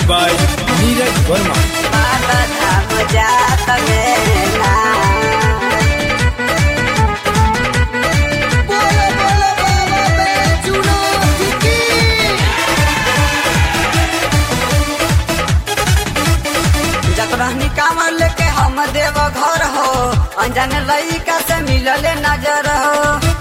Music by Neeraj Verma. बाबा धाम जात मेला बोलो बोलो बाबा बैजुनो की जतरहनी कांवर लेके हम देव घर हो अनजान लइका से मिलले नजर हो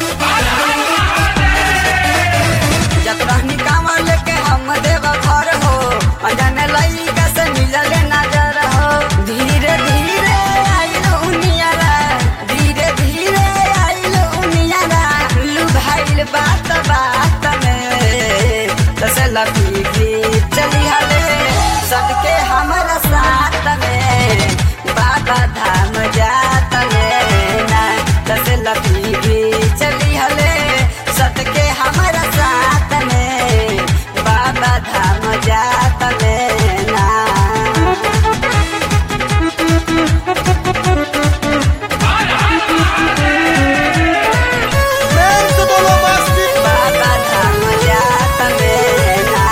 जतरहनी कांवर लेके हम देव घर हो अनजान लइका से मिलले नजर हो धीरे धीरे आइल उनियारा धीरे धीरे आइल उनियारा लू भाइल बात बात में तसे लपी चली हले सबके हमारा साथ में बाबा धाम जात में ना तसे लपी चली हले सबके हमारा साथ में बाबा धाम जात में ना बाबा धाम जात में ना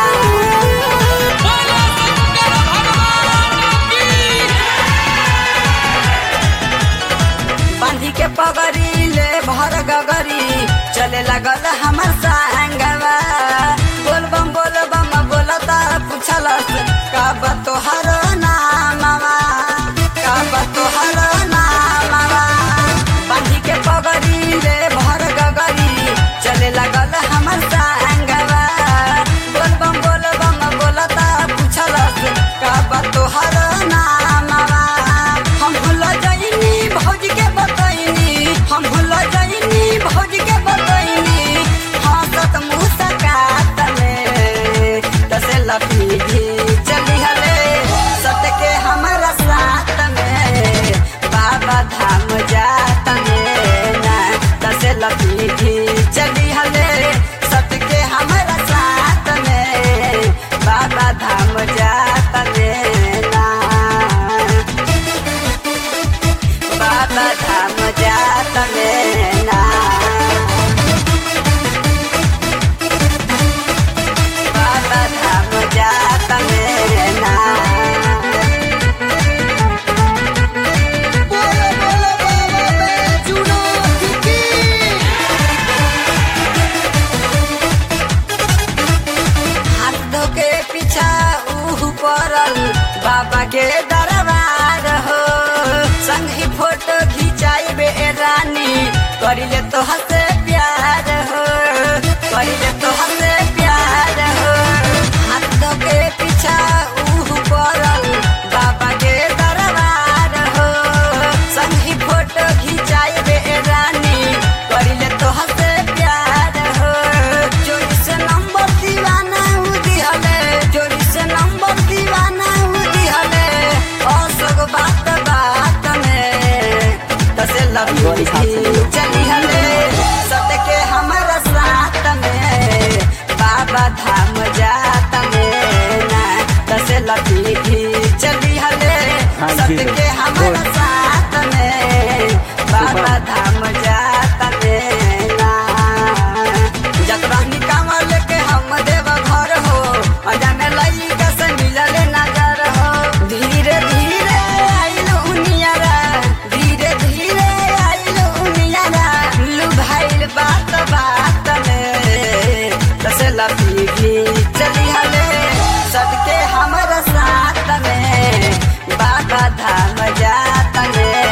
बांधी के पगड़ी ले भर गगरी चले लगल हमर संगवा बोल बम बोल बम बोलता पूछलस का बा तोहर नामवा का बा तोहर नामवा बांधी के पगड़ी ले भर गगरी चले लगल हमर संगवा बोल बम बोल बम बोलता पूछलस का बा तोहर नामवा हम भूल जाइनी भौज के बतैनी हम भूल जाइनी भौज के बतैनी हंसत मुस्कात में तसे लपीढ़ी चली हले सत के हमारा साथ में बाबा धाम जात में ना तसे लपीढ़ी चली हले सत के हमारा साथ में बाबा धाम जात में ना बाबा धाम जात में ना बाबा धाम जात में ना बोलो बोलो बाबा बैजुनो की हाथ धो के पीछा ऊह पड़ल बाबा के दरबार हो संग ही फोटो खिंचाई बे रानी करिले तो हसे प्यार हो करिले तो हसे प्यार हो हाथ धो के पीछा ऊह पड़ल बाबा के दरबार हो संग ही फोटो खिंचाई बे रानी करिले तो हसे प्यार हो चोरी से नंबर दीवाना हूँ दिहले चोरी से नंबर दीवाना हूँ दिहले अशोक बात बात में तसे लपी चली हले सत के हमारा साथ में बाबा धाम जात में ना तसे लपी चली हले सत के हमारा साथ में बाबा धाम जात में ना जतरहनी कांवर लेके हम देव घर हो अजाने लइका से मिलले नजर हो धीरे धीरे आइल उनियारा धीरे धीरे आइल उनियारा लू भाइल बात बात में तसे लपी चली हले सबके हमारा साथ में बाबा धाम जात में